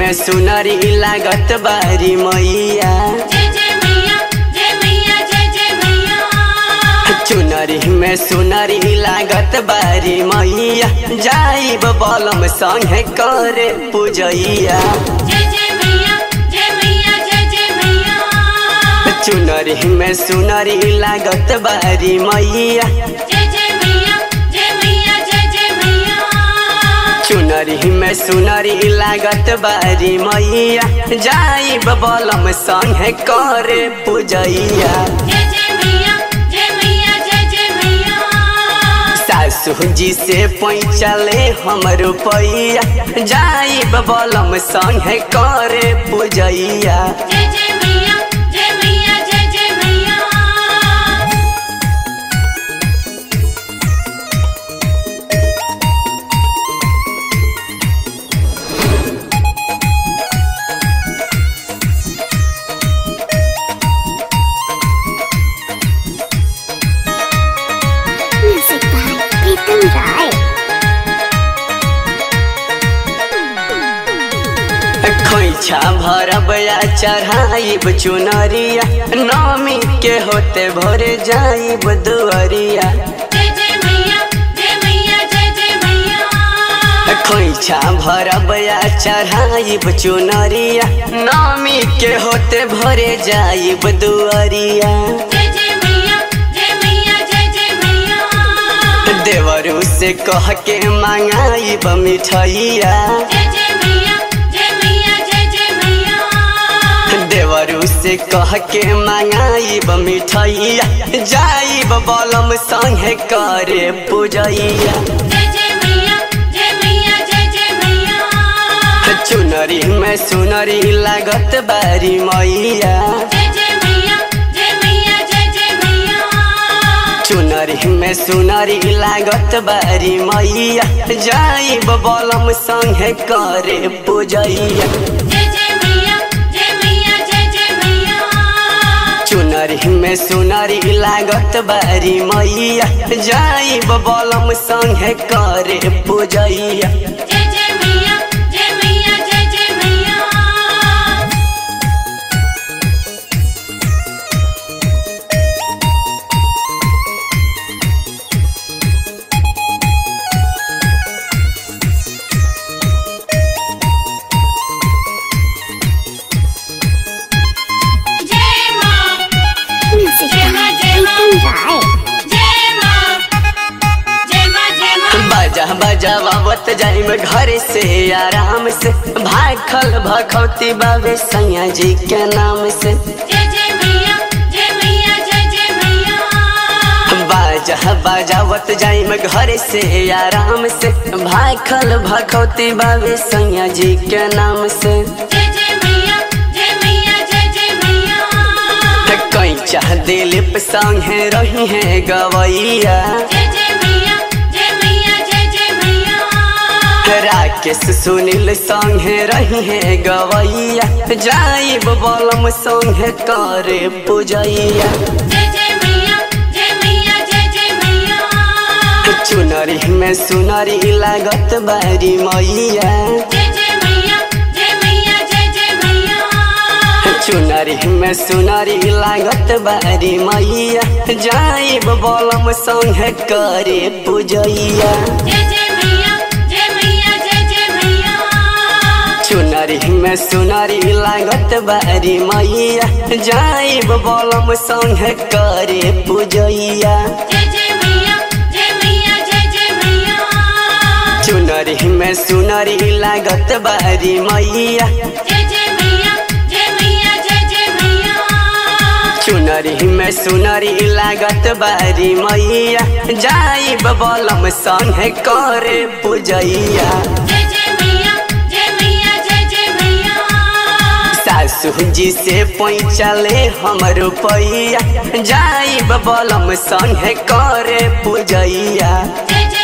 में सुनरी लागत बारी मैया जय जय मैया जय मैया जय जय मैया चुनरी में सुनरी लागत बारी मैया जाइब बलम संगे करे पूजैया जय जय मैया जय मैया जय जय मैया चुनरी में सुनरी लागत बारी मैया जय जय मैया जय मैया जय जय मैया चुनरी में सुनरी लागत बारी मैया जाइब बलम संगे करे पूजैया जय जय मैया जय मैया जय जय मैया सासू जी से पैचले हम रुपैया जाइब बलम संगे करे पूजैया जय जय मैया जय मैया जय जय मैया Music by Pritam Rai. खोइछा भरब या चढ़ाइब चुनरिया नमी के होते भोरे जाइब दुअरिया जय जय मैया जय मैया जय जय मैया खोइछा भरब या चढ़ाइब चुनरिया नमी के होते भोरे जाइब दुअरिया जय जय मैया जय मैया जय जय मैया देवरू से कह के मांगाइब मिठैया जय जय मैया जय मैया जय जय मैया देवरू से कह के मांगाइब मिठैया जाइब बलम संगे करे पूजैया जय जय मैया जय मैया जय जय मैया चुनरी में सुनरी लागत बारी मैया जय जय मैया जय मैया जय जय मैया चुनरी में सुनरी लागत बारी मैया जाइब बलम संगे करे पूजैया जय जय मैया जय मैया जय जय मैया चुनरी में सुनरी लागत बारी मैया जाइब बलम संगे करे पूजैया जय जय मैया जय मैया जय जय मैया जय मां Music Jai by Ma, Jai Ma. Pritam Rai. जय मां जय मां जय मां बाजा बजावत जाइम घर से आराम से भाखल भखौती बाबे सैया जी के नाम से जय जय मैया जय मैया जय जय मैया बाजा बजावत जाइम घर से आराम से भाखल भखौती बाबे सैया जी के नाम से जय जय मैया जय मैया जय जय मैया कैचा दिलीप संगे रही है गवैया जय जय मैया जय मैया जय जय मैया राकेश सुनील संगे रही है गवैया जाइब बलम संगे करे पूजैया जय जय मैया जय मैया जय जय मैया चुनरी में सुनरी लागत बारी मैया जय जय मैया जय मैया जय जय मैया चुनरी में सुनरी लागत बारी मैया जाइब बलम संगे करे पूजैया जय जय मैया जय मैया जय जय मैया चुनरी में सुनरी लागत बारी मैया जाइब बलम संगे करे पूजैया जय जय मैया जय मैया जय जय मैया चुनरी में सुनरी लागत बारी मैया जय जय मैया जय मैया जय जय मैया चुनरी में सुनरी लागत बारी मैया जाइब बलम संगे करे पूजैया जय जय मैया जय मैया जय जय मैया सासू जी से पैचले हम रुपैया जाइब बलम संगे करे पूजैया जय